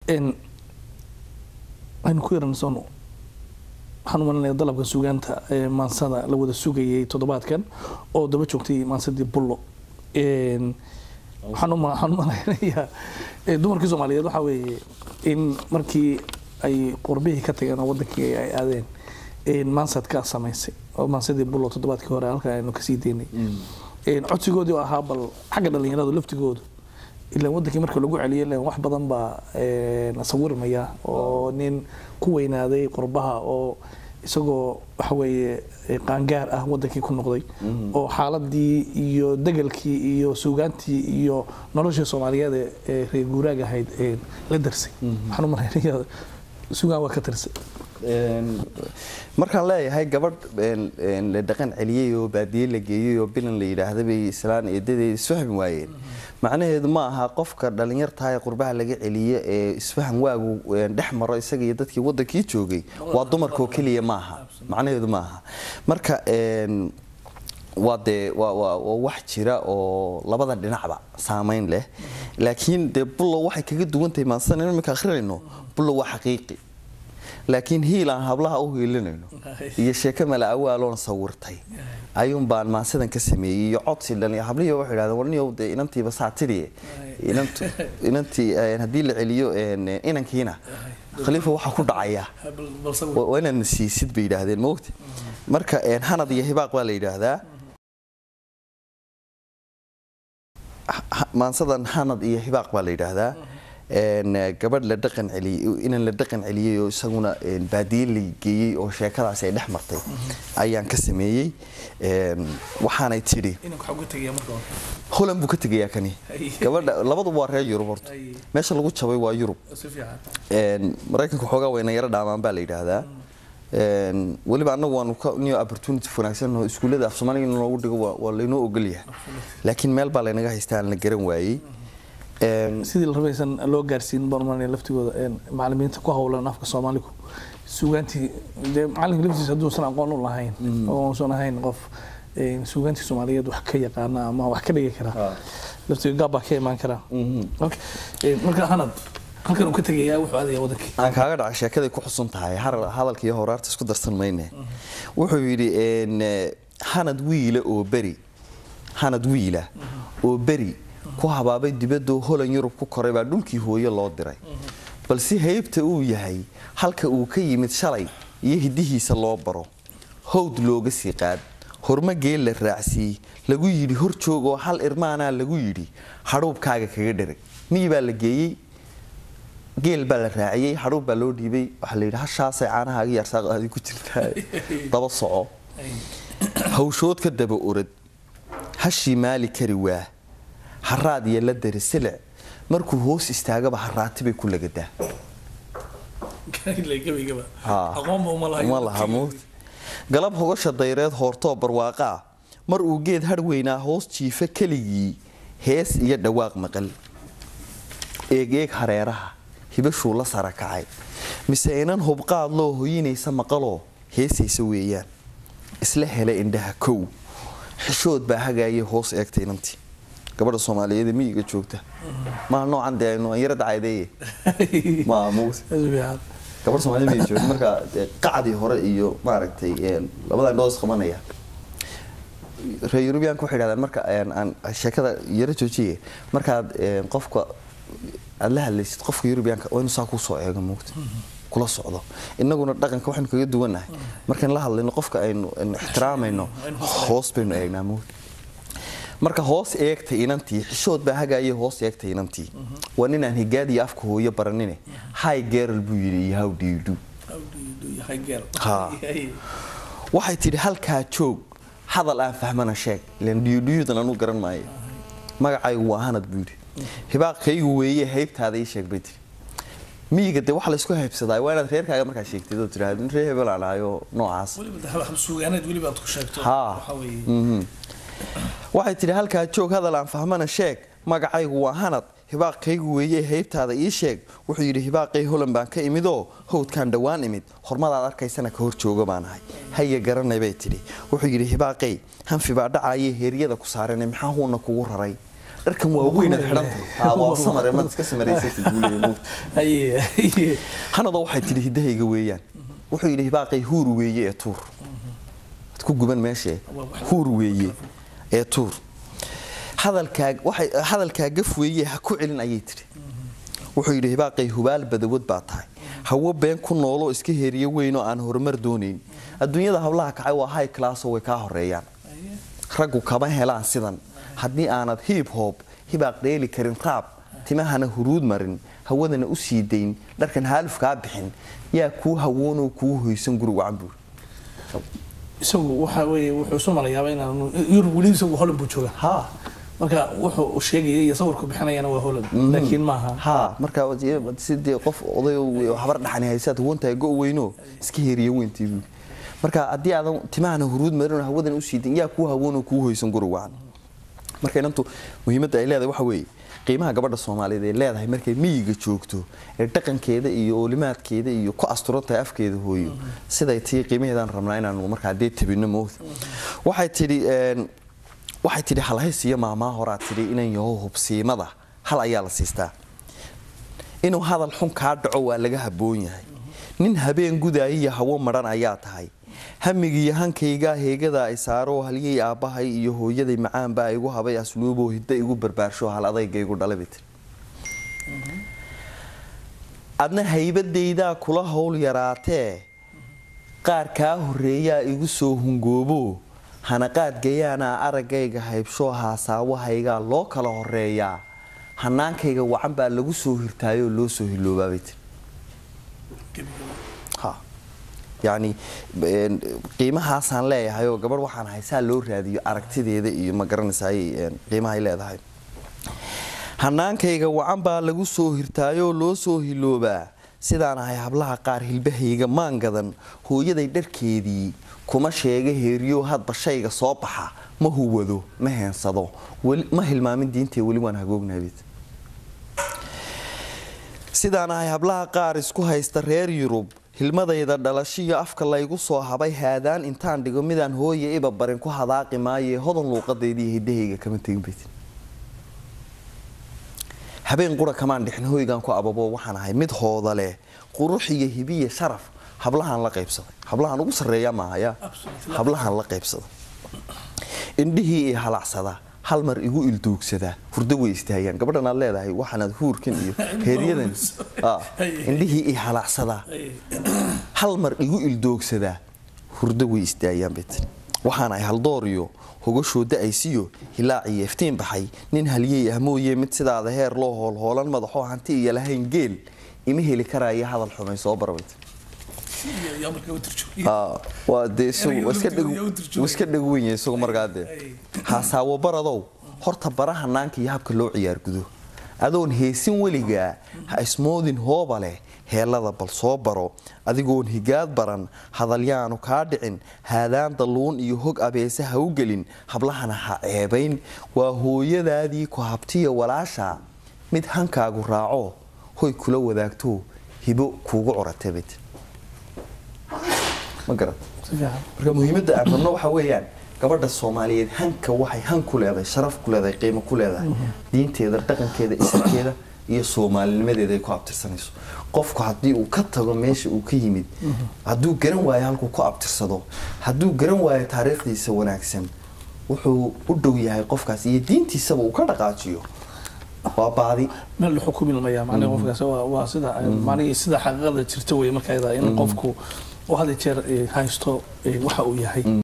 aynu ku yaransono waxaan umalinaya dalabka sugaanta maansada la wada sugayay toddobaadkan oo daba joogtay maansadii bullo waxaan umalaynayaa dumarkii soomaaliyeed waxaa weeye in markii ay qurbihii ka tageen oo wadankii ay aadeen maansad ka samaysay oo maansadii bullo toddobaadkii hore halka aynu kasii daynay codsigoodii oo ahaa bal xagga dhalinyaradu laftigoodu ilaan wadankii marka lagu celiyo ilan wax badan baa la sawirmaya oo nin ku weynaaday qurbaha oo isagoo waxa weeye qaangaar ah wadankii ku noqday oo xaaladii iyo degalkii iyo suugaantii iyo noloshii soomaaliyeed ee reer guuraag ahayd la darsay waxaan u malaynaya sugaan waa ka tirsay markaan leeyahay gabadh la dhaqan celiyey oo baadiye la geeyey oo bilan la yidhaahda bay islaan eedadeeda isfahmi waayeen macnaheedu ma aha qofka dhalinyartaha ee qurbaha laga celiye ee isfahan waagu dhex maro isaga iyo dadkii wadankii joogay waa dumarkaoo keliya maaha macnaheedu ma aha marka waa dee waa wax jira oo labada dhinacba saameyn leh laakiin dee bullo waxay kaga duwan tahay maansan iminka akhrinayno bullo waa xaqiiqi laakiin hiil aan hablaha u hiilinayno iyo sheeko mala awaaloon sawirtay ayuun baan maansadan ka sameeyey iyo codsi dhalin hablihii waxay idhahdeen warniyow dee inantiiba saatidii inantii haddii la celiyo inankiina khaliifa waxaa ku dhacaya waa inaad nasiisid bay yidhaahdeen maogti marka hanad iyo hibaaq baa la yidhaahdaa maansadan hanad iyo hibaaq baa la yidhaahdaa gabadh la dhaqan celiyey inaan la dhaqan celiyey oo isaguna baadiye la geeyey oo sheekadaasi ay dhex martay ayaan ka sameeyey waxaanay tidhi holand buu ka tegayaa kani gabadha labaduba waa reer yurub horta meesha lagu jabay waa yurub maraykanka xoogaa wayna yaro dhaamaan baa la yidhaahdaa weliba annagu waanu niyo opportunity wanaagsan oo iskuullada af soomaaliga in loogu dhigo waa laynoo ogolyahay laakiin meel baa laynaga haystaa aan la garan waayey sidii la rabaysan loo gaarsiin barman laftigooda macalimiinta ku howlan afka soomaaligu suugaantii dee macalinka laftiisa hadduusan aqoon u lahayn oo uusan ahayn qof suugaantii soomaaliyeed wax ka yaqaana ama wax ka dhigi kara laftiga gaab baa ka imaan kara marka hanad halkan uu ka tegayaa wuxuu aadaya wadankii aan kaaga dhaca sheekaday ku xusun tahay hadalka iyo horaarta isku darsan mayne wuxuu yidhi hanad wiila oo beri hanad wiila oo beri ku habaabay dibadoo holan yurub ku koray baa dhulkii hooye loo diray balse haybta uu yahay halka uu ka yimid shalay iyo hidihiisa loo baro howd looga sii qaad horma geel la raacsii lagu yidhi hor joogoo hal irmaanaa lagu yidhi hadhuubkaaga kaga dharag miyi baa la geeyey geel baa la raaciyey hadhuub baa loo dhiibay waxaa layidhi hashaasay caanahaaga yaarsaaqaadi ku jirtaa daba soco hawshood ka daba orad hashii maali kari waa haraad iyo la dari silic markuu hoos istaagaba haraati bay ku lagadaa ma laha muut galab hogasha dayreed hoortoo barwaaqaa mar uu geed har weynaa hoos jiifa keligii hees iyo dhawaaq maqal eegeeg hareeraha hibashuu la sara kacay mise inan hubqaad loo hoyinaysa maqaloo heesaysa weeyaan isla hela indhaha kow xishood baa hagaayay hoos eegta inantii gabadha soomaaliyeed miyiga joogta maa noocan dee aynu yara dacaydeeye maa muuse gabadha soomaaliyed miyiga joogta marka qacdii hore iyo maaragtay labada indhoos qabanaya reer yurubiyaanka waxay dhahdaan marka aan sheekada yara joojiye markaad qofka aad la hadlaysid qofka yurubiyaanka waa inuu saa kuu soo eego muugta kula socdo inaguna dhaqanka waxaynu kaga duwannahay markaan la hadlayno qofka aynu ixtiraamayno hoos baynu eegnaa muugta marka hoos eegtay inantii xishood baa hagaayay hoos eegtay inantii waa ninaan higaadiyo afka hooyo baranine hi gerl buu yidhi iyo how do you do waxay tidhi halkaa joog hadal aan fahmana sheeg ilan dhiyudhiyudan anu garan maayo magacaygu waa hanad buu yidhi hibaaqkaygu weeye haybtaada ii sheeg bay tiri miyiga dee waxa laysku haybsadaa waa inaad reerkaaga markaa sheegtid oo tiraahdo reer hebel aan ahayo noocaas waxay tidhi halkaa joog hadal aan fahmana sheeg magacaygu waa hanad hibaaqkaygu weeye haybtaada ii sheeg wuxuu yidhi hibaaqay holan baan ka imidoo howdkaan dhowaan imid hormadaad arkaysana ka hor jooga baan ahay haya garanay bay tidhi wuxuu yidhi hibaaqay hanfi baa dhacaayee heeryada ku saarane maxaa huuna kugu raray dharkan waa weynaad xidhantay waa samare maad iska samaraysay guuleeya hanadoo waxay tidhi hiddahayga weeyaan wuxuu yidhi hibaaqay huur weeye ee tuur ad ku guban meeshee huur weeye ee tuur hadalkaa waxay hadalkaa gaf weeye ha ku celin ayay tidhi wuxuu yidhi hibaaqay hubaal badawad baa tahay hawo been ku nooloo iska heeriyo weynoo aan horumar doonayn adduunyada hablaha kacay waa high classoo way kaa horeeyaan raggu kama helaan sidan haddii aanad hiib hoob hibaaq dheeli karin raab timahana huruud marin hawadana u sii dayn dharkan haaluf kaa bixin yaa kuu hawoonoo kuu hoysan guri wacan buur isagu waxa weeye wuxuu isu malayaaba inaan yurub weli isagu holland buu joogaa ha marka wuxuu sheegaya iyo sawirku bixinayana waa holland laakiin maaha ha marka sidee qof oday habar dhaxani haysaad huwantahay go weyno iska heriya weyntii buuri marka haddii aadan timahana huruud marin hawadan u sii dayn yaa kuu hawoonoo kuu hoysan guri wacan marka inantu muhiimadda ay leedahay waxa weeye qiimaha gabadha soomaaliyeed ay leedahay markay miyiga joogto ee dhaqankeeda iyo oolimaadkeeda iyo ku asturan tahay afkeeda hooyo siday tii qiimaheedaan rabnaa inaanu markaa dee tabino mowda waxay tidhi waxay tidhi halhays iyo maamaa horaa tidhi inan yaho hubsiimada hal ayaa la siistaa inuu hadal xun kaa dhaco waa laga habboon yahay nin habeen gudaayiyo hawo madhan ayaa tahay hamigiiyo hankaygaa heegadaa ay saaroo halyay aabbahay iyo hooyaday macaanbaa igu habay asluuboo hidda igu barbaarsho hal adayga igu dhalay bay tiri adna haybadaydaa kula howl yaraatee qaar kaa horreeyaa igu soo hungoobo hanaqaad gayaanaa araggayga haybshoo haasaawahaygaa loo kala horeeyaa hanaankayga wacan baa lagu soo hirtaayoo loo soo hiloobaabay tiri yacni qiimahaasaan leeyahay oo gabadh waxaan haysaa loo raadiyo aragtideeda iyo ma garanaysaay qiimahay leedahay hanaankayga wacan baa lagu soo hirtaayoo loo soo hiloobaa sidaan ahay hablaha qaar hilbahayga maan gadan hooyaday dharkeedii kuma sheega heeriyo hadba shayga soo baxa ma huwado ma heensado ma hilmaamin diintee weli waan hagoognaabid sidaan ahay hablaha qaar isku haysta reer yurub hilmadayda dhalashiyo afka laygu soo habay haadaan intaan dhigo midaan hooye iba barin ku hadaaqi maaye hodan luuqadaydiiyo hiddahayga kama tegin bayt habeen qura kamaan dhixin hoygaan ku ababo waxaan ahay mid hooda leh qurux iyo hibiya sharaf hablahaan la qaybsaday hablahaan ugu sarreeya maahaya hablahaan la qaybsaday indhihii i halacsada hal mar igu ilduugsadaa hurdo way istaayaan gabadhan aad leedahay waxaanaad huurkan iyo heeryadan indhihii i halacsadaa hal mar igu ildoogsadaa hurdo way istaayaan bet waxaan ahay haldooriyo hogashoo da-aysiyo hilaaciyo iftiin baxay nin halyey ah mooye mid sidaada heer loo hoolhoolan madaxoo hanti iyo lahayn geel ima heli karaya hadal xumay soo barbayt waa dee iska dhagwenya isagu markaa dee haasaawo baradow horta bara hanaanka iyo habka loo ciyaar gudo adoon heesin weligaa ha ismoodin hooba leh heellada bal soo baro adigoon higaad baran hadalyaanu kaa dhicin haadaan dalluun iyo hog abeese ha u gelin hablahana ha ceebayn waa hooyadaadii ku habtiya walaasha mid hankaagu raaco hoy kula wadaagto hibo kuugu coratabid ma garat marka muhiimadda aan rabno waxa weeyaan gabadha soomaaliyeed hanka waxay han ku leedahay sharaf ku leedahay qiimo ku leedahay diinteeda dhaqankeeda isirkeeda iyo soomaalinimadeeda ay ku abtirsanayso qofku haddii uu ka tago meesha uu ka yimid hadduu garan waayo halkuu ku abtirsado hadduu garan waayo taariikhdiisa wanaagsan wuxuu u dhow yahay qofkaas iyo diintiisaba uu ka dhaqaajiyo waa baadi meel la xukumi lamaya macnaha qofkaas waa sida macnihii sida xaqiiqada jirta wey marka in qofku oo had jeer haysto waxa uu yahay